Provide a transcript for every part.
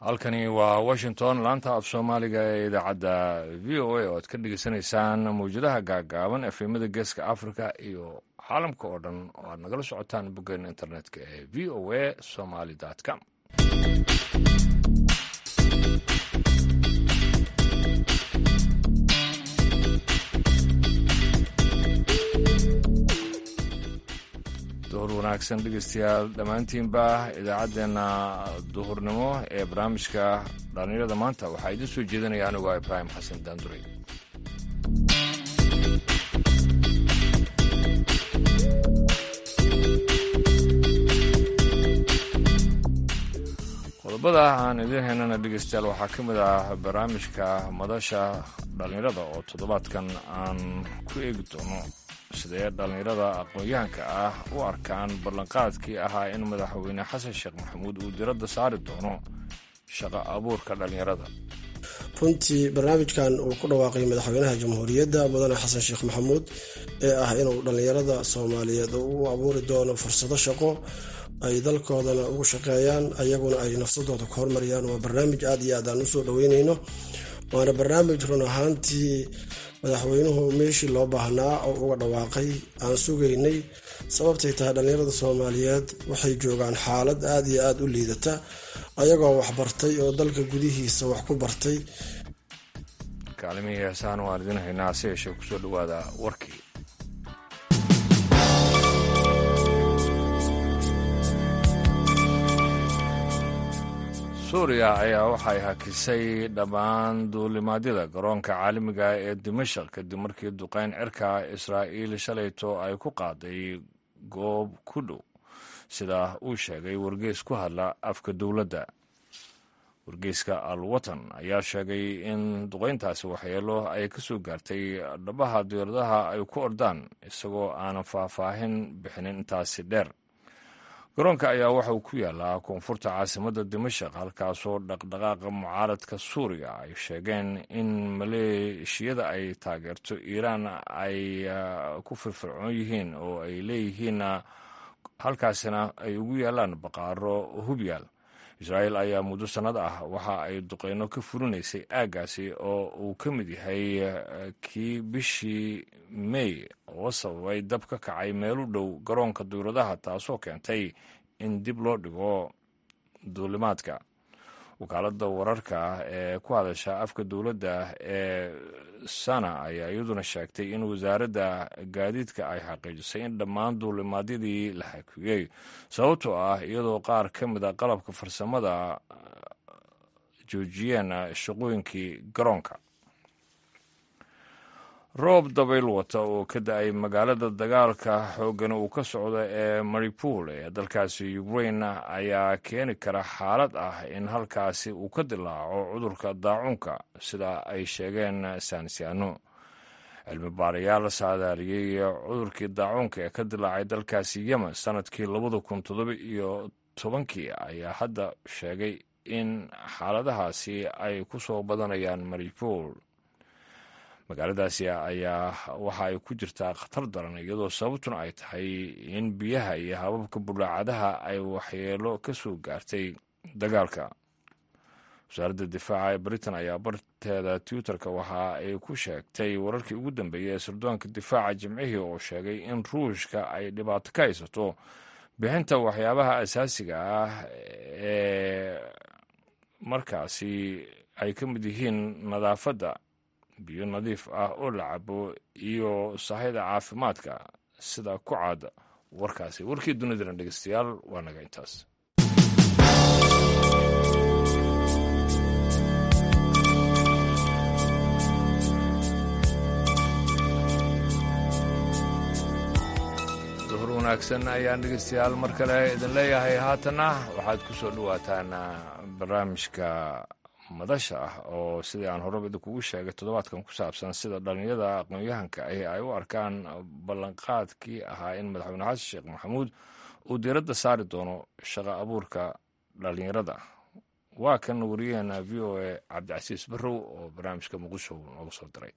halkani waa washington laanta af soomaaliga ee idaacadda v o a oo aad ka dhegeysanaysaan mawjadaha gaagaaban efemada geeska africa iyo caalamka oo dhan oo aad nagala socotaan boggeena internetka ee v o a somaly com duhur wanaagsan dhegeystayaal dhammaantiinba idaacaddeenna duhurnimo ee barnaamijka dhallinyarada maanta waxaa idiin soo jeedinaya anigu waa ibraahim xasan daanduray qodobada aan idiin haynana dhegeystayaal waxaa ka mid ah barnaamijka madasha dhallinyarada oo toddobaadkan aan ku eegi doono sidee dhallinyarada aqoon-yahanka ah u arkaan ballanqaadkii ahaa in madaxweyne xasan sheekh maxamuud uu diradda saari doono shaqo abuurka dhallinyarada runtii barnaamijkan uu ku dhawaaqay madaxweynaha jamhuuriyadda mudane xasan sheekh maxamuud ee ah inuu dhallinyarada soomaaliyeed u abuuri doono fursado shaqo ay dalkoodana ugu shaqeeyaan ayaguna ay nafsadooda ku hormariyaan waa barnaamij aad iyo aad aan usoo dhaweyneyno waana barnaamij run ahaantii madaxweynuhu meeshii loo baahnaa oo uga dhawaaqay aan sugaynay sababtay tahay dhallinyarada soomaaliyeed waxay joogaan xaalad aad iyo aada u liidata ayagoo wax bartay oo dalka gudihiisa wax ku bartay kaalimihii heesaan waan idin haynaa si yeeshee kusoo dhawaada warkii suuriya ayaa waxay hakisay dhammaan duulimaadyada garoonka caalamiga ee dimashaq kadib markii duqeyn cirka israa'iil shalayto ay ku qaaday goob ku dhow sida uu sheegay wargeys ku hadla afka dowladda wargeyska al watan ayaa sheegay in duqeyntaasi waxyeelo ay ka soo gaartay dhabaha diyaaradaha ay ku ordaan isagoo aanan faahfaahin bixinin intaasi dheer garoonka ayaa waxa uu ku yaalaa koonfurta caasimadda dimashaq halkaasoo dhaqdhaqaaqa mucaaradka suuriya ay sheegeen in maleeshiyada ay taageerto iiraan ay ku firfircoon yihiin oo ay leeyihiin halkaasina ay ugu yaalaan baqaaro hubyaal israa'iil ayaa muddo sannad ah waxa ay duqeyno ka furinaysay aaggaasi oo uu ka mid yahay kii bishii mey oo sababay dab ka kacay meel u dhow garoonka duuradaha taasoo keentay in dib loo dhigo duulimaadka wakaaladda wararka ee ku hadasha afka dowladda ee sana ayaa iyaduna sheegtay in wasaaradda gaadiidka ay xaqiijisay in dhammaan duulimaadyadii la xakiyey sababtoo ah iyadoo qaar ka mid a qalabka farsamada joojiyeen shaqooyinkii garoonka roob dabayl wata oo ka da-ay magaalada dagaalka xooggan uu ka socdo ee maripol ee dalkaasi ukrain ayaa keeni kara xaalad ah in halkaasi uu ka dilaaco cudurka daacuunka sida ay sheegeen saansiyaano cilmi baarayaal saadaaliyey cudurkii daacuunka ee ka dilaacay dalkaasi yemen sanadkii labada kun toddoba iyo tobankii ayaa hadda sheegay in xaaladahaasi ay ku soo badanayaan maripol magaaladaasi ayaa waxa ay ku jirtaa khatar daran iyadoo sababtuna ay tahay in biyaha iyo hababka bulaacadaha ay waxyeelo ka soo gaartay dagaalka wasaaradda difaaca ee britain ayaa barteeda twitterka waxa ay ku sheegtay wararkii ugu dambeeyey ee sirdoonka difaaca jimcihii oo sheegay in ruushka ay dhibaato ka haysato bixinta waxyaabaha asaasiga ah ee markaasi ay ka mid yihiin nadaafadda biyo nadiif ah oo la cabo iyo sahayda caafimaadka sida ku caada warkaasi warkii dunidana dhegeystayaal waa naga intaas duhur wanaagsan ayaan dhegeystayaal mar kale idin leeyahay haatanna waxaad ku soo dhawaataan barnaamijka madasha ah oo sidii aan horeba idinkugu sheegay toddobaadkan ku saabsan sida dhallinyada aqoon-yahanka ahi ay u arkaan ballanqaadkii ahaa in madaxweyne xasan sheekh maxamuud uu diiradda saari doono shaqo abuurka dhallinyarada waa kan wariyaheena v o a cabdicasiis barrow oo barnaamijka muqdisho nooga soo diray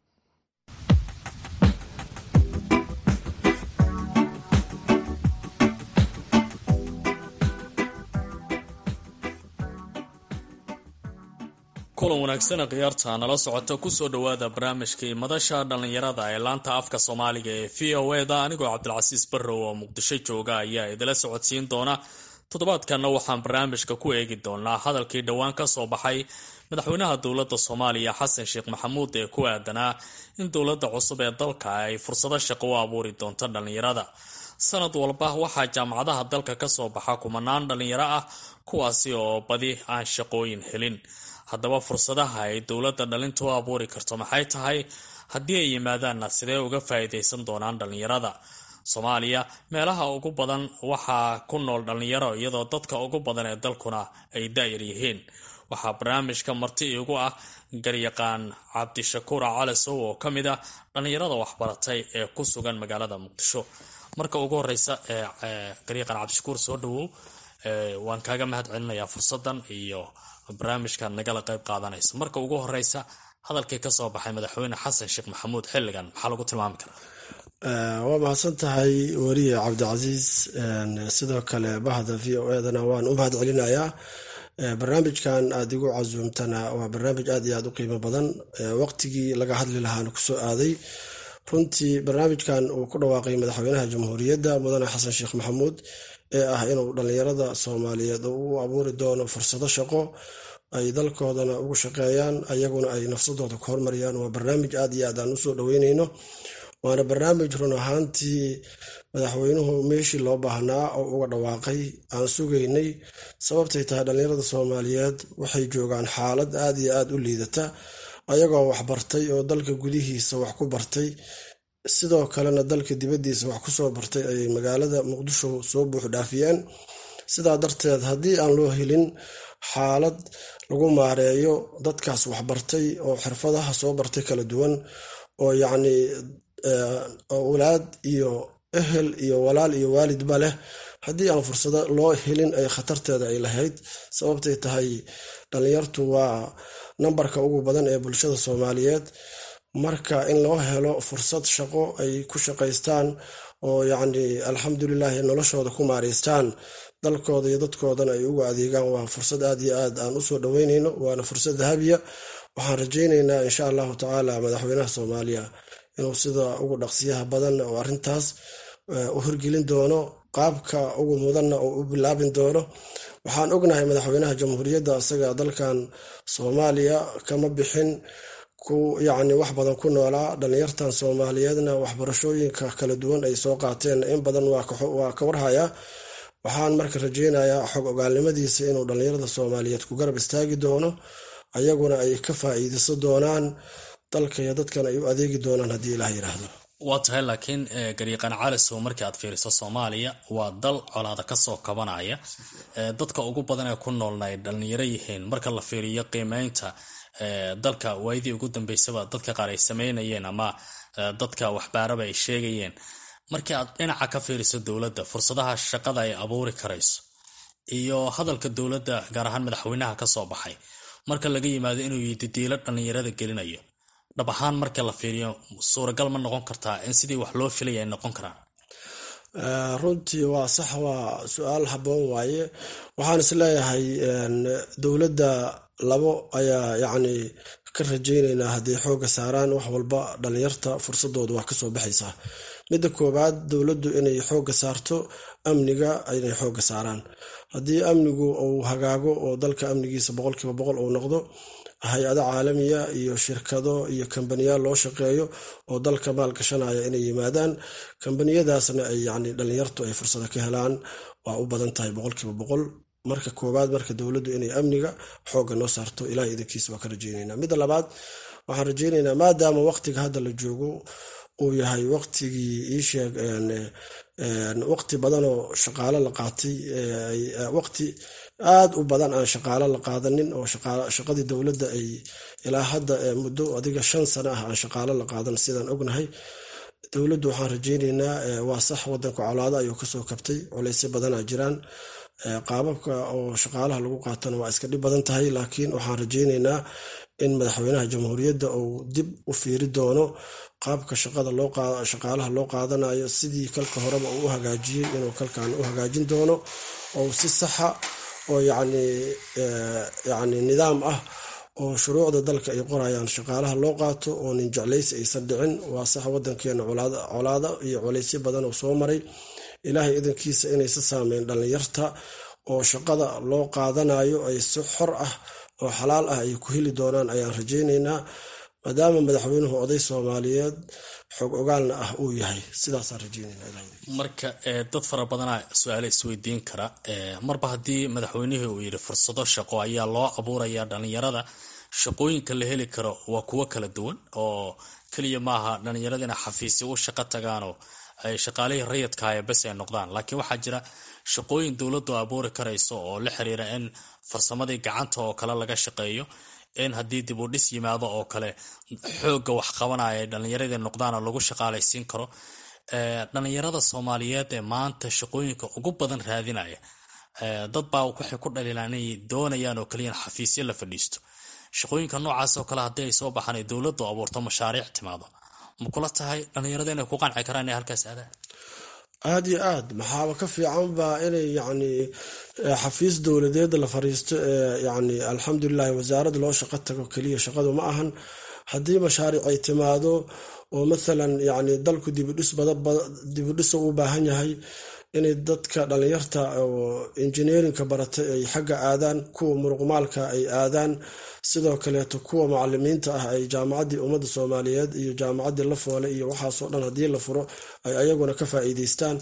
kulan wanaagsan khiyaarta nala socota kusoo dhowaada barnaamijkii madasha dhallinyarada ee laanta afka soomaaliga ee v o e da anigoo cabdilcasiis barrow oo muqdisho jooga ayaa idila socodsiin doona toddobaadkanna waxaan barnaamijka ku eegi doonaa hadalkii dhowaan ka soo baxay madaxweynaha dowladda soomaaliya xasan sheekh maxamuud ee ku aadanaa in dowladda cusub ee dalka ay fursado shaqo u abuuri doonto dhallinyarada sanad walba waxaa jaamacadaha dalka kasoo baxa kumanaan dhallinyaro ah kuwaasi oo badi aan shaqooyin helin haddaba fursadaha ay dowladda dhalinta u abuuri karto maxay tahay haddii ay yimaadaanna sidee uga faa'iidaysan doonaan dhallinyarada soomaaliya meelaha ugu badan waxaa ku nool dhallinyaro iyadoo dadka ugu badan ee dalkuna ay daayar yihiin waxaa barnaamijka marti iigu ah garyaqaan cabdishakuur calasow oo ka mid ah dhallinyarada waxbaratay ee ku sugan magaalada muqdisho marka ugu horeysa garyaqaan cabdishakuur soo dhawow waan kaaga mahad celinayaa fursadan iyo barnaamijka nagala qayb qaadanaysa marka ugu horeysa hadalkii kasoo baxay madaxweyne xasan sheekh maxamuud xilligan maxaa lagu tilmaami karaa waa mahadsan tahay weriye cabdicasiis sidoo kale bahda v o edana waan u mahad celinayaa barnaamijkan aada igu casuumtana waa barnaamij aad iyo aad u qiimo badan waqtigii laga hadli lahaana kusoo aaday runtii barnaamijkan uu ku dhawaaqay madaxweynaha jamhuuriyadda mudane xasan sheekh maxamuud ee ah inuu dhallinyarada soomaaliyeed u abuuri doono fursado shaqo ay dalkoodana ugu shaqeeyaan ayaguna ay nafsadooda ku hormariyaan waa barnaamij aad iyo aad aan usoo dhaweyneyno waana barnaamij run ahaantii madaxweynuhu meeshii loo baahnaa oo uga dhawaaqay aan sugaynay sababtay tahay dhallinyarada soomaaliyeed waxay joogaan xaalad aad iyo aad u liidata ayagoo wax bartay oo dalka gudihiisa wax ku bartay sidoo kalena dalka dibaddiisa wax kusoo bartay ayay magaalada muqdisho soo buux dhaafiyeen sidaa darteed haddii aan loo helin xaalad lagu maareeyo dadkaas waxbartay oo xirfadaha soo bartay kala duwan oo yacni walaad iyo ehel iyo walaal iyo waalidba leh haddii aan fursado loo helin ay khatarteeda ay lahayd sababtay tahay dhallinyartu waa nambarka ugu badan ee bulshada soomaaliyeed marka in loo helo fursad shaqo ay ku shaqaystaan oo yacni alxamdulilaahi noloshooda ku maareystaan dalkooda iyo dadkoodana ay ugu adeegaan waa fursad aad iyo aad aan usoo dhaweyneyno waana fursad dahabiya waxaan rajayneynaa insha allahu tacaala madaxweynaha soomaaliya inuu sida ugu dhaqsiyaha badan oo arrintaas u hirgelin doono qaabka ugu mudanna oo u bilaabin doono waxaan ognahay madaxweynaha jamhuuriyadda isaga dalkan soomaaliya kama bixin ku yacni wax badan ku noolaa dhallinyartan soomaaliyeedna waxbarashooyinka kala duwan ay soo qaateen in badan waa ka warhayaa waxaan marka rajeynayaa xog ogaalnimadiisa inuu dhallinyarada soomaaliyeed ku garab istaagi doono ayaguna ay ka faa'iideysan doonaan dalka iyo dadkan ay u adeegi doonaan haddii ilaah yidhaahdo waa tahay laakiin garyaqaan calisow markii aad fiiriso soomaaliya waa dal colaada kasoo kabanaya dadka ugu badan ee ku noolna ay dhallinyaro yihiin marka la fiiriyo qiimeynta dalka waayadii ugu dambeysaba dadka qaar ay sameynayeen ama dadka waxbaaraba ay sheegayeen markii aad dhinaca ka fiiriso dowladda fursadaha shaqada ay abuuri karayso iyo hadalka dowladda gaar ahaan madaxweynaha kasoo baxay marka laga yimaado inuu yididiilo dhallinyarada gelinayo dhab ahaan marka la fiiriyo suuragal ma noqon kartaa in sidii wax loo filaya ay noqon karaan runtii waa sax waa su-aal haboon waaye waxaan is leeyahay dowladda labo ayaa yacni ka rajayneynaa hadday xooga saaraan wax walba dhalinyarta fursadooda waa kasoo baxaysaa midda koowaad dowladdu inay xooga saarto amniga inay xooga saaraan haddii amnigu uu hagaago oo dalka amnigiisa boqolkiiba boqol uu noqdo hay-ado caalamiya iyo shirkado iyo kambaniyaal loo shaqeeyo oo dalka maalgashanaya inay yimaadaan kambaniyadaasna ay yani dhalinyartu ay fursado ka helaan waa u badan tahay boqolkiiba boqol marka koowaad marka dowladdu inay amniga xooga noo saarto ilaah idankiisa waa ka rajeynayna midda labaad waxaan rajeynaynaa maadaama waqtiga hadda la joogo uu yahay waqtigii iisheeg waqti badanoo shaqaalo la qaatay waqti aada u badan aan shaqaalo la qaadanin oo shaqadii dowladda ay ilaa hadda muddo adiga shan sano ah aan shaqaalo la qaadan sidaan ognahay dowladdu waxaan rajeyneynaa waa sax wadanka colaado ayuu kasoo kabtay culaysyo badanaa jiraan qaababka oo shaqaalaha lagu qaatana waa iska dhib badan tahay laakiin waxaan rajeyneynaa in madaxweynaha jamhuuriyadda uu dib u fiiri doono qaabka shaqaalaha loo qaadanayo sidii kalka horeba uu u hagaajiyey inuu kalkan u hagaajin doono oo si saxa oo yani nidaam ah oo shuruucda dalka ay qorayaan shaqaalaha loo qaato oo nin jeclaysi aysan dhicin waa sax wadankeena colaado iyo colaysyo badan oo soo maray ilaahay idankiisa inaysa saameyn dhallinyarta oo shaqada loo qaadanayo ay si xor ah oo xalaal ah ay ku heli doonaan ayaan rajaynaynaa maadaama madaxweynuhu oday soomaaliyeed xoog ogaalna ah uu yahay sidaasaan rajeynaymarka dad fara badanaa su-aale isweydiin kara marba haddii madaxweynihii uu yidhi fursado shaqo ayaa loo abuuraya dhalinyarada shaqooyinka la heli karo waa kuwo kala duwan oo keliya maaha dhalinyarada inay xafiisyo u shaqo tagaanoo ay shaqaalihii rayidkaaya bes ay noqdaan laakiin waxaa jira shaqooyin dowladdu abuuri karayso oo la xiriira in farsamadii gacanta oo kale laga shaqeeyo in haddii dib u dhis yimaado oo kale xoogga wax qabanaya ay dhallinyaradii noqdaana lagu shaqaalaysiin karo dhalinyarada soomaaliyeed ee maanta shaqooyinka ugu badan raadinaya dad baa waxay ku dhaliilaan inay doonayaan oo kaliya in xafiisyo la fadhiisto shaqooyinka noocaas oo kale haddii ay soo baxaan ay dowladdu abuurto mashaariic timaado ma kula tahay dhalinyarada inay ku qanci karaan inay halkaas aadaan aada iyo aad maxaaba ka fiicanba inay yacni xafiis dowladeed la fariisto ee yacni alxamdulilahi wasaarad loo shaqo tago keliya shaqadu ma ahan haddii mashaariic ay timaado oo mathalan yacni dalku dibidhis dibidhisa u baahan yahay inay dadka dhalinyarta oo injineerinka baratay ay xagga aadaan kuwa muruqmaalka ay aadaan sidoo kaleeto kuwa macalimiinta ah ay jaamacaddii ummadda soomaaliyeed iyo jaamacaddii la foole iyo waxaasoo dhan haddii la furo ay ayaguna ka faa'iideystaan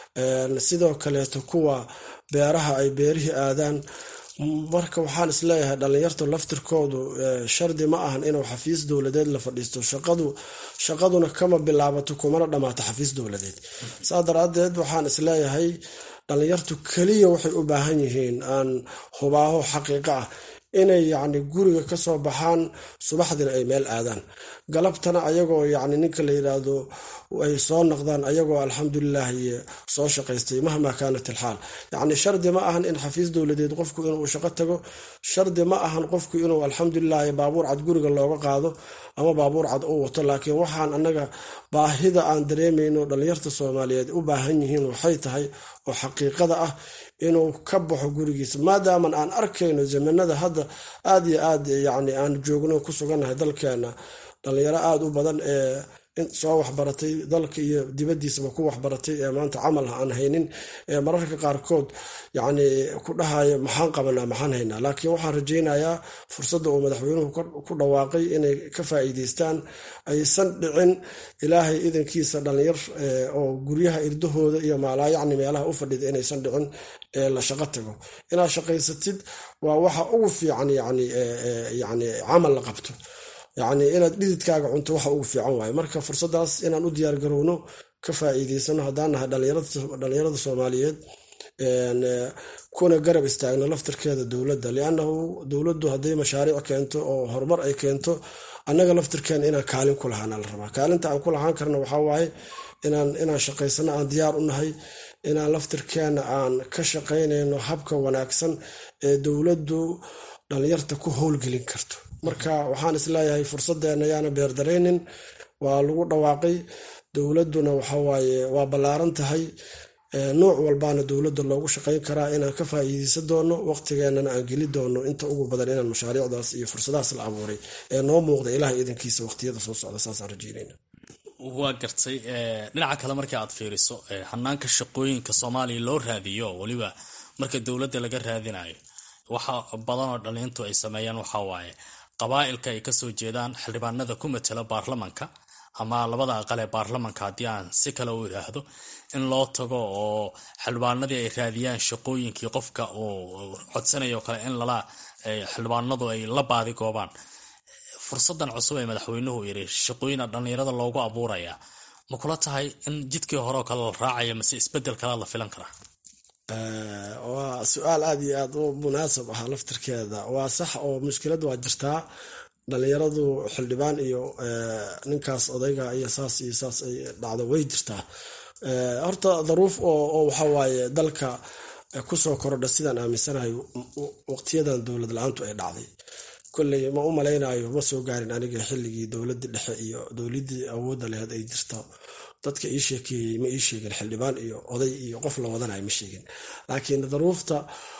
sidoo kaleeto kuwa beeraha ay beerihii aadaan marka waxaan isleeyahay dhalinyarta laftirkoodu shardi ma ahan inuu xafiis dowladeed la fadhiisto shaqadu shaqaduna kama bilaabato kumana dhammaato xafiis dowladeed saa daraadeed waxaan isleeyahay dhalinyartu keliya waxay u baahan yihiin aan hubaaho xaqiiqo ah inay yacni guriga kasoo baxaan subaxdina ay meel aadaan galabtana ayagoo yacni ninka la yidhaahdo ay soo noqdaan ayagoo alxamdulilahi soo shaqaystay mahmaa kaanat ilxaal yacni shardi ma ahan in xafiis dowladeed qofku inuu shaqo tago shardi ma ahan qofku inuu alxamdulilahi baabuur cad guriga looga qaado ama baabuur cad u wato laakiin waxaan anaga baahida aan dareemayno dhalinyarta soomaaliyeed u baahan yihiin waxay tahay oo xaqiiqada ah inuu ka baxo gurigiisa maadaaman aan arkayno zamanada hadda aada iyo aad yani aan joogno ku sugannahay dalkeena dhalinyaro aada u badan ee soo waxbaratay dalka iyo dibadiisaba ku waxbaratay ee maanta camal aan haynin ee mararka qaarkood yani ku dhahaya maxaan qabanaa maxaan haynaa laakiin waxaan rajaynayaa fursadda uu madaxweynuhu ku dhawaaqay inay ka faa'iideystaan aysan dhicin ilaahay idankiisa dhalinyar oo guryaha irdahooda iyo maalaayacni meelaha u fadhida inaysan dhicin ee la shaqo tago inaad shaqaysatid waa waxa ugu fiican yani yani camal la qabto yacni inaad dhididkaaga cunto waxa ugu fiican waaye marka fursadaas inaan u diyaar garowno ka faa'iideysano haddaan nahay dhalinyarada soomaaliyeed kuna garab istaagno laftirkeeda dowladda liannahu dowladdu hadday mashaariic keento oo horumar ay keento annaga laftirkeena inaan kaalin ku lahaana la rabaa kaalinta aan ku lahaan karna waxaa waaye inaan inaan shaqaysano aan diyaar u nahay inaan laftirkeena aan ka shaqaynayno habka wanaagsan ee dowladdu dhalinyarta ku howlgelin karto marka waxaan isleeyahay fursadeena yaana beerdaraynin waa lagu dhawaaqay dowladuna waxawaaye waa ballaaran tahay nuuc walbaana dowladda loogu shaqayn karaa inaan ka faa'iideysan doono waqtigeenana aan geli doono inta ugu badan inaan mashaariicdaas iyo fursadahaas la abuuray ee noo muuqda ilaah idankiisa waqtiyada soo socda saasaan rajeynayna waa gartay dhinaca kale markii aad fiiriso hanaanka shaqooyinka soomaaliya loo raadiyo weliba marka dowladda laga raadinayo waxa badanoo dhalintu ay sameeyaan waxaa waaye qabaa-ilka ay kasoo jeedaan xildhibaanada ku matela baarlamanka ama labada aqal ee baarlamanka haddii aan si kale u idhaahdo in loo tago oo xildhibaanadii ay raadiyaan shaqooyinkii qofka uu codsanayo kale in lala xildhibaanadu ay la baadi goobaan fursadan cusub ee madaxweynuhu yiri shaqooyina dhallinyarada loogu abuurayaa ma kula tahay in jidkii hore oo kale la raacaya mase isbedel kalea la filan karaa waa su-aal aada iyo aada u munaasab ah laftirkeeda waa sax oo mushkilad waa jirtaa dhalinyaradu xildhibaan iyo ninkaas odayga iyo saas iyo saas ay dhacdo way jirtaa horta daruuf oo waxawaaye dalka kusoo korodha sidaan aaminsanahay waqtiyadan dowlad la-aantu ay dhacday kolley ma u malaynayo ma soo gaarin aniga xilligii dowladii dhexe iyo dowladii awoodda laheyd ay jirto dadka ii sheekeeyey ma ii sheegin xildhibaan iyo oday iyo qof la wadanayo ma sheegin laakiin daruufta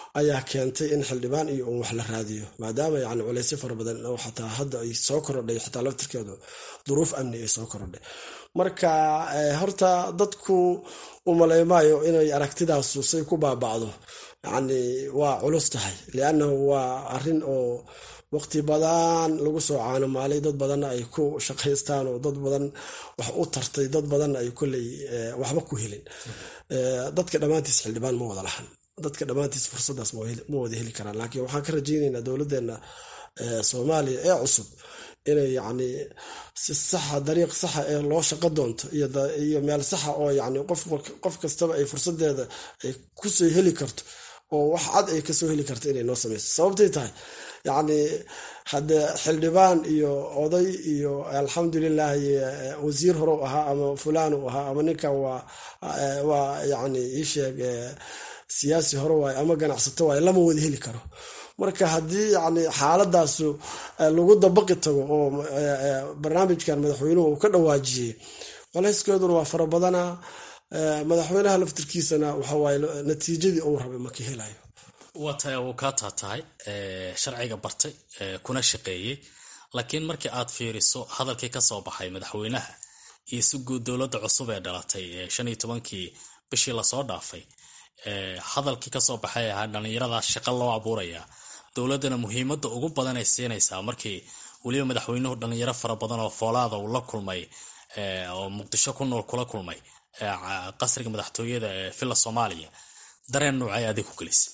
ayaa keentay in xildhibaan iyo un wax la raadiyo maadaama yani culeysyo fara badan oo xataa hadda ay soo korodhay xataa laftirkeedu duruuf amni ay soo korodhay marka horta dadku umaleymaayo inay aragtidaasu say ku baabacdo yani waa culus tahay liannahu waa arin oo waqti badan lagu soo caanamaalay dad badanna ay ku shaqaystaan oo dad badan wax u tartay dad badanna ay koley waxba ku helin dadka dhammaantiis xildhibaan ma wada lahan dadka dhammaantiis fursadaas ma wada heli karaan laakiin waxaan ka rajaynaynaa dowladeena soomaaliya ee cusub inay yani si saxa dariiq saxa ee loo shaqo doonto iyo meel saxa oo yani qof kastaba ay fursadeeda ay kusoo heli karto oo wax cad ay kasoo heli karto inay noo sameyso sababtay tahay yacni hadde xildhibaan iyo oday iyo alxamdulilah wasiir hore u ahaa ama fulaan u ahaa ama ninkan waa waa yani iisheeg siyaasi hore waay ama ganacsato waay lama wada heli karo marka haddii yani xaaladaasu lagu dabaqi tago oo barnaamijkan madaxweynuhu uu ka dhawaajiyey colayskeeduna waa fara badana madaxweynaha laftirkiisana waxawaaye natiijadii uu rabay maka helayo waa tahay uu kaa taatahay sharciga bartay kuna shaqeeyey laakiin markii aad fiiriso hadalkii kasoo baxay madaxweynaha iyo si guud dowladda cusub ee dhalatay shan iyo tobankii bishii lasoo dhaafay hadalkii kasoo baxay ahaa dhallinyaradaas shaqo loo abuurayaa dowladdana muhiimadda ugu badan ay siinaysaa markii weliba madaxweynuhu dhallinyaro fara badan oo foolaada uu la kulmay oo muqdisho ku nool kula kulmay qasriga madaxtooyada ee villa soomaaliya dareen noocay adig ku gelisay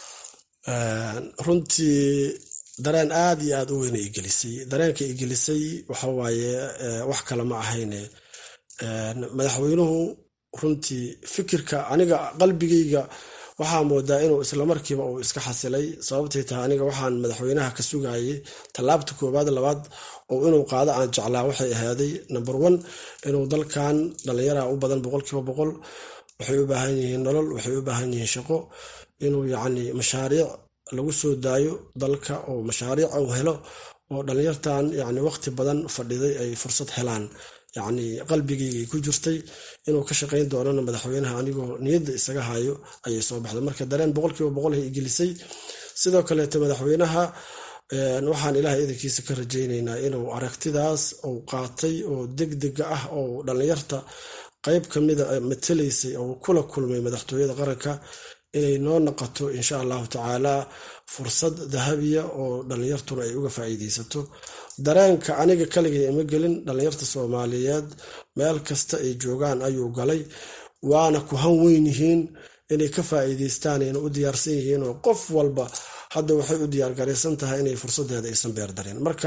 runtii dareen aada iyo aada u weyna igelisay dareenka igelisay waxawaaye wax kale ma ahayne madaxweynuhu runtii fikirka aniga qalbigayga waxaa moodaa inuu islamarkiiba uu iska xasilay sababtay tahay aniga waxaan madaxweynaha ka sugayay tallaabta koowaad labaad oo inuu qaado aan jeclaa waxay ahaaday number one inuu dalkan dhallinyaraha u badan boqolkiiba boqol waxay u baahan yihiin nolol waxay u baahan yihiin shaqo inuu yacni mashaariic lagu soo daayo dalka oo mashaariic uu helo oo dhallinyartan yani waqti badan fadhiday ay fursad helaan yacni qalbigaygay ku jirtay inuu ka shaqayn doonana madaxweynaha anigoo niyadda isaga hayo ayay soo baxday marka dareen boqolkiiba boqol hay igelisay sidoo kaleeto madaxweynaha waxaan ilahay idankiisa ka rajaynaynaa inuu aragtidaas uu qaatay oo degdega ah oo dhallinyarta qeyb kamida matalaysay oo kula kulmay madaxtooyada qaranka inay noo noqoto insha allahu tacaala fursad dahabiya oo dhallinyartuna ay uga faa'iideysato dareenka aniga kaligay ima gelin dhallinyarta soomaaliyeed meel kasta ay joogaan ayuu galay waana ku han weyn yihiin inay ka faa'iideystaan ayna u diyaarsan yihiin oo qof walba hadda waxay u diyaargaraysan tahay inay fursadeeda aysan beerdareen marka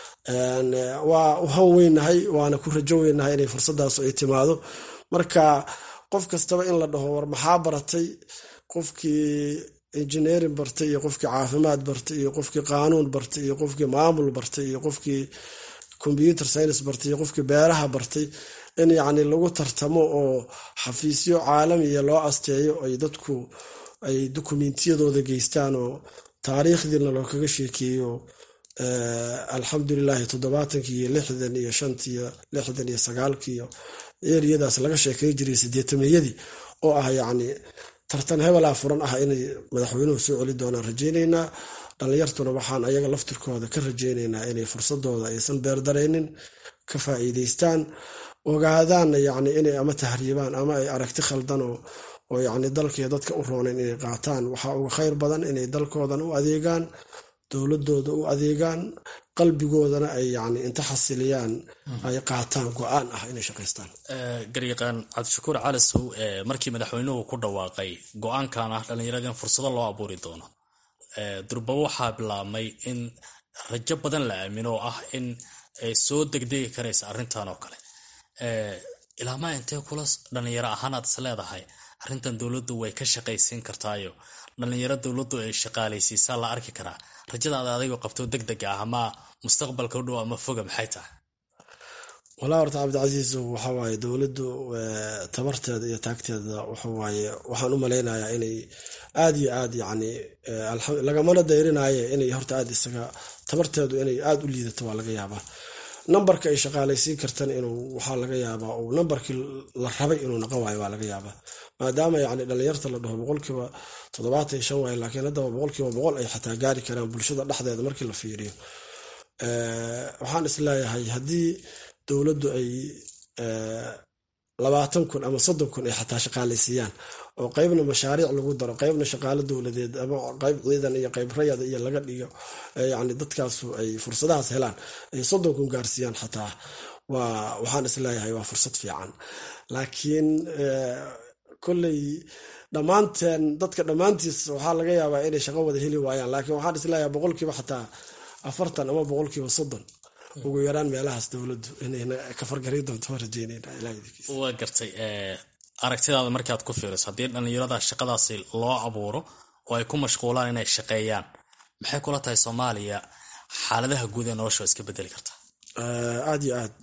waa u han weynahay waana ku rajo weynahay inay fursadaas ay timaado marka qof kastaba in la dhaho war maxaa baratay qofkii engineering bartay iyo qofkii caafimaad bartay iyo qofkii qaanuun bartay iyo qofkii maamul bartay iyo qofkii computer science bartay iyo qofkii beeraha bartay in yacni lagu tartamo oo xafiisyo caalamiya loo asteeyo ay dadku ay dokumentiyadooda geystaan oo taariikhdiina loo kaga sheekeeyo alxamdulilahi toddobaatankii iyo lixdan iyo shantiiyo lixdan iyo sagaalkiiyo eriyadaas laga sheekey jiray sideetameyadii oo ah yacni tartan hebelaa furan ah inay madaxweynuhu soo celi doonaan rajeyneynaa dhallinyartuna waxaan ayaga laftirkooda ka rajeyneynaa inay fursadooda aysan beerdaraynin ka faa'iideystaan ogaadaanna yacni inay ama tahriibaan ama ay aragti khaldan oo yacni dalkii dadka u roonayn inay qaataan waxaa uga khayr badan inay dalkoodan u adeegaan dowladooda u adeegaan qalbigoodana ay yani inta xasiliyaan ay qaataan go-aan ah inay shaqaystaan garyaqaan cabdishakuur calisow markii madaxweynuhu ku dhawaaqay go-aankan ah dhallinyarada in fursado loo abuuri doono durbabo waxaa bilaabmay in rajo badan la aamino oo ah in ay soo degdegi karaysa arrintan oo kale ilaamaa intee kula dhallinyaro ahaan aad is leedahay arrintan dowladdu way ka shaqaysiin kartaayo dhallinyaro dowladdu ay shaqaalaysiisaa la arki karaa rajadaada adigoo qabto deg deg ah ama mustaqbalka u dhow ama foga maxay tahay walaa horta cabdicasiis waxawaaye dowladdu tabarteeda iyo taagteeda waxawaaye waxaan u malaynayaa inay aada iyo aad yani lagamana dayrinaye inay horta aad isaga tabarteedu inay aada u liidato waa laga yaabaa nambarka ay shaqaalaysiin kartan inuu waxaa laga yaabaa uu nambarkii la rabay inuu naqon waayo waa laga yaabaa maadaama yani dhalinyarta la dhaho boqolkiiba toddobaatan iyo shan waayo laakiin haddaba boqolkiiba boqol ay xataa gaari karaan bulshada dhexdeeda markii la fiiriyo waxaan isleeyahay haddii dowladdu ay labaatan kun ama soddon kun ay xataa shaqaalaysiiyaan oo qeybna mashaariic lagu daro qeybna shaqaalo dowladeed ama qeyb ciidan iyo qeyb rayada iyo laga dhigo yani dadkaasu ay fursadahaas helaan ay soddon kun gaarsiiyaan xataa waa waxaan isleeyahay waa fursad fiican laakiin kolley dhammaanteen dadka dhammaantiis waxaa laga yaabaa inay shaqo wada heli waayaan laakiin waxaan isleeyahay boqolkiiba xataa afartan ama boqolkiiba soddon ugu yaraan meelahaas dowladdu inayna ka fargaray doonto waa rajeynayna waa gartay aragtidaada markaad ku fiiriso haddii dhallinyarada shaqadaasi loo abuuro oo ay ku mashquulaan inay shaqeeyaan maxay kula tahay soomaaliya xaaladaha guud ee nolosha iska bedeli kartaa aada iyo aad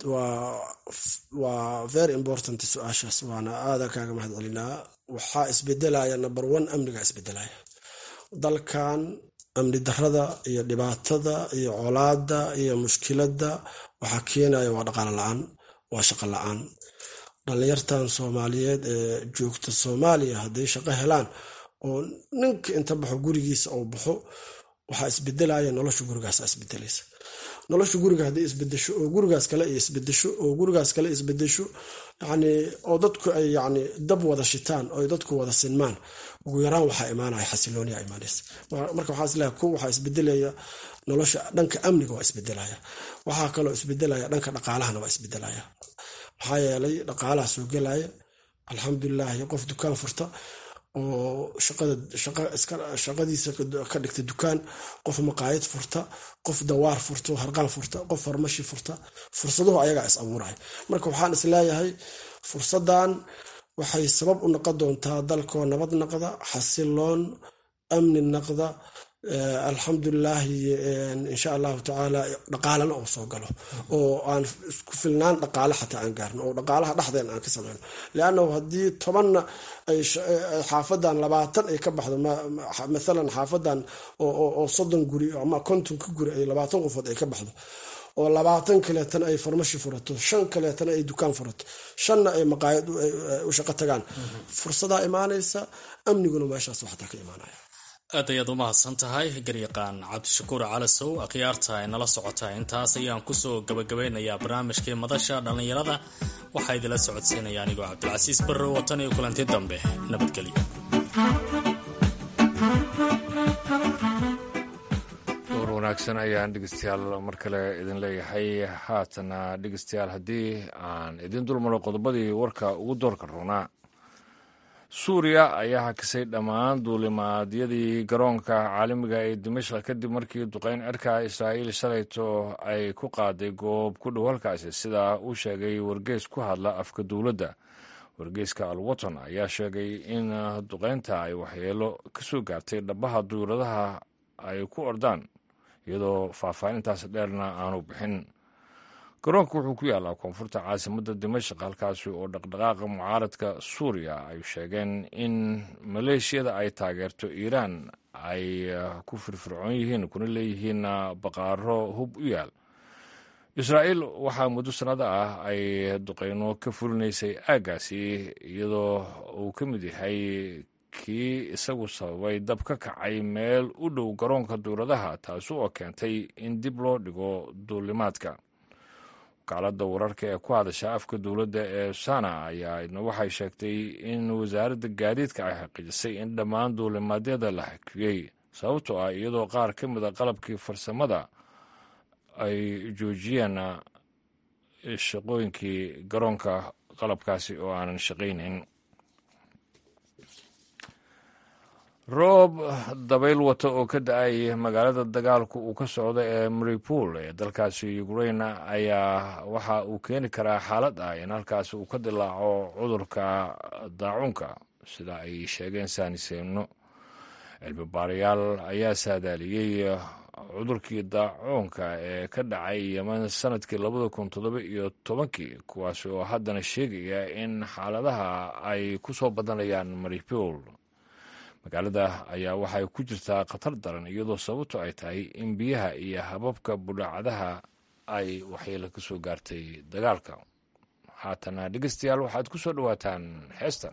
waa very important su-aashaas waana aadan kaaga mahad celinaa waxaa isbedelaya number one amniga isbedelaya dalkan amni darada iyo dhibaatada iyo colaada iyo mushkilada waxaa keenaya waa dhaqaalo la-aan waa shaqo la-aan dhalinyartan soomaaliyeed ee joogta soomaaliya hadday shaqo helaan oo ninka inta baxo gurigiisa uu baxo waxaa isbedelaya nolosha gurigaas isbedelaysa nolosha guriga hadday isbedesho oo gurigaas kale ay isbedesho oo gurigaas kale isbedesho yani oo dadku ay yani dab wada shitaan oo dadku wada sinmaan ugu yaraan waxaa imaanaya xasilooniya imaanaysa marka waxaa isleeyahay ku waxaa isbedelaya nolosha dhanka amniga waa isbedelaya waxaa kaloo isbedelaya dhanka dhaqaalahana waa isbedelaya maxaa yeelay dhaqaalaha soo gelaya alxamdulilahi qof dukaan furta oo shaqadiisa ka dhigta dukaan qof maqaayad furta qof dawaar furta harqaan furta qof farmashi furta fursaduhu ayagaa is abuuraya marka waxaan isleeyahay fursadan waxay sabab u noqon doontaa dalkoo nabad naqda xasiloon amni naqda alxamdulilaahi insha allahu tacaala dhaqaalana oo soo galo oo aan isku filnaan dhaqaale xataa aan gaarno oo dhaqaalaha dhexdeen aan ka sameyno leannahu haddii tobanna ay xaafadan labaatan ay ka baxdo mathalan xaafadan oo soddon guri ama kontonka guri ay labaatan qofood ay ka baxdo oo labaatan kaleetana ay farmashi furato shan kaleetana ay dukaan furato shanna ay maqaayad u shaqo tagaan fursadaa imaanaysa amniguna meeshaas xataa ka imaanaya aad ayaad u mahadsan tahay garyaqaan cabdishakuur calasow akhyaarta ay nala socota intaas ayaan kusoo gabagabeynayaa barnaamijkii madasha dhallinyarada waxaa idinla socodsiinaya anigoo cabdilcasiis barrow watan iyo kulanti dambe nabadgelyo door wanaagsan ayaan dhegeystayaal mar kale idin leeyahay haatana dhegeystayaal haddii aan idin dulmaro qodobadii warka ugu doorka roonaa suuriya ayaa hakisay dhammaan duulimaadyadii garoonka caalamiga ee dimashq kadib markii duqeyn cirka israa'iil shalayto ay ku qaaday goob ku dhow halkaasi sidaa uu sheegay wargeys ku hadla afka dowladda wargeyska alwaton ayaa sheegay in duqeynta ay waxyeelo ka soo gaartay dhabaha duuradaha ay ku ordaan iyadoo faahfaahintaas dheerna aanu bixin garoonka wuxuu ku yaallaa koonfurta caasimadda dimashq halkaasi oo dhaqdhaqaaqa mucaaradka suuriya ay sheegeen in maleeshiyada ay taageerto iiraan ay ku firfircoon yihiin kuna leeyihiin baqaaro hub u yaal israa'iil waxaa muddo sannada ah ay duqeyno ka fulinaysay aaggaasi iyadoo uu ka mid yahay kii isagu sababay dab ka kacay meel u dhow garoonka duuradaha taasi oo keentay in dib loo dhigo duulimaadka wakaaladda wararka ee ku hadasha afka dowladda ee sana ayaa waxay sheegtay in wasaaradda gaadiidka ay xaqiijisay in dhammaan duulimaadyada la xakiyey sababtoo ah iyadoo qaar ka mid a qalabkii farsamada ay joojiyeen shaqooyinkii garoonka qalabkaasi oo aanan shaqaynayn roob dabayl wata oo ka da-ay magaalada dagaalku uu ka socdo ee maripool ee dalkaasi ukrain ayaa waxa uu keeni karaa xaalad ah in halkaasi uu ka dilaaco cudurka daacuunka sida ay sheegeen saaniseeno cilmi baarayaal ayaa saadaaliyey cudurkii daacuunka ee ka dhacay yeman sanadkii labada kun toddoba iyo tobankii kuwaasi oo haddana sheegaya in xaaladaha ay ku soo badanayaan maripool magaalada ayaa waxay ku jirtaa khatar daran iyadoo sababto ay tahay in biyaha iyo hababka budhacadaha ay waxyeelo ka soo gaartay dagaalka haatana dhegeystayaal waxaad ku soo dhowaataan heestan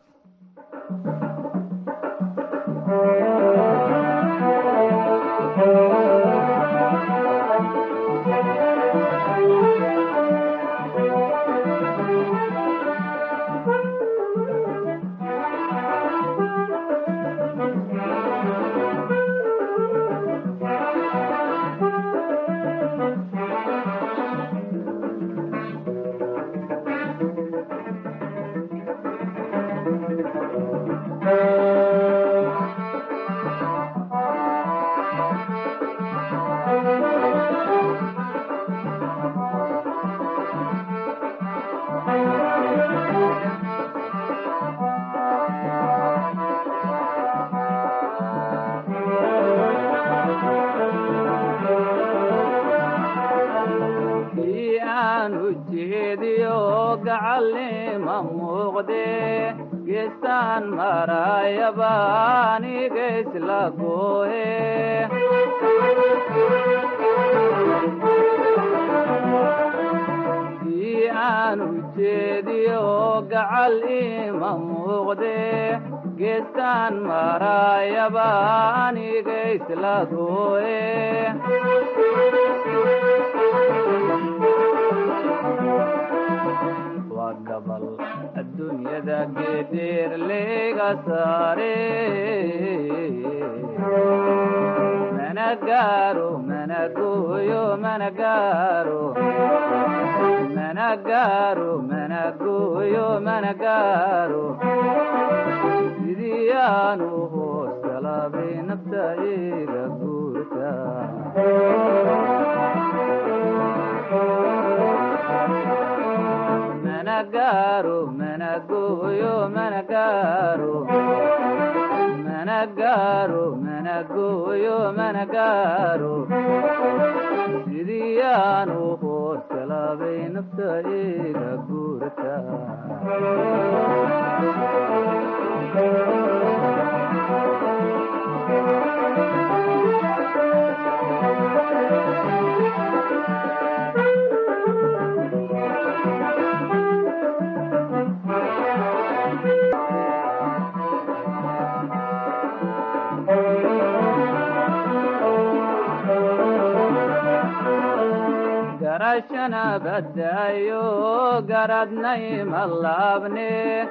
badaayo garadnay malaabne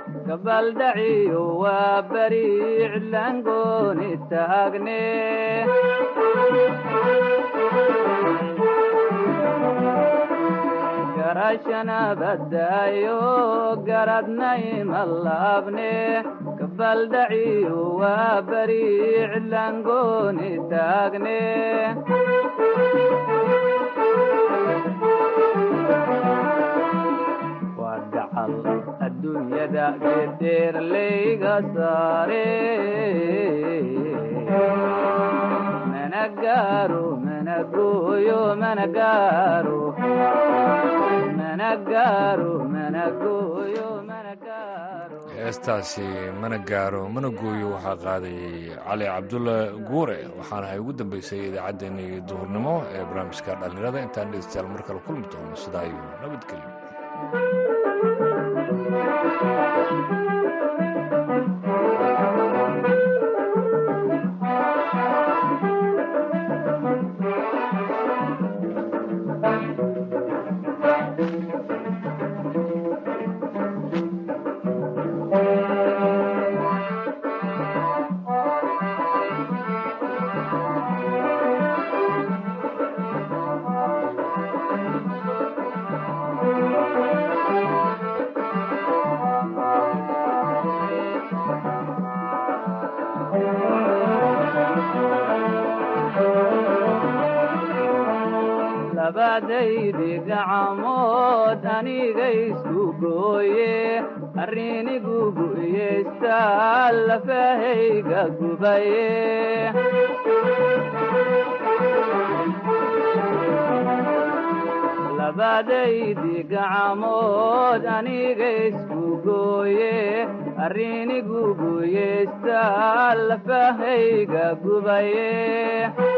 gabaldhaciyo waa beri cidlaangooni taagne garashana badaayo garadnay malaabne gabaldhaciyo waa beri cidlaangooni taagne adduunyada gedeerlayga saare mana gaaro mana gooyo mana gaaro mana gaaro mana gooyo mana gaaro heestaasi mana gaaro mana gooyo waxaa qaadayay cali cabdulla guure waxaana ay ugu dambeysay idaacaddeenii duhurnimo ee barnaamijka dhallinyarada intaan dhegeystayaal mar kale kulmi doono sidaa iyo nabadgelyo labadaydi gacamood aniga isku gooye arrinigu gu'yeysta lafahayga gubaye labadaydi gacamood aniga isku gooye arrinigu gu'yeysta lafahayga gubaye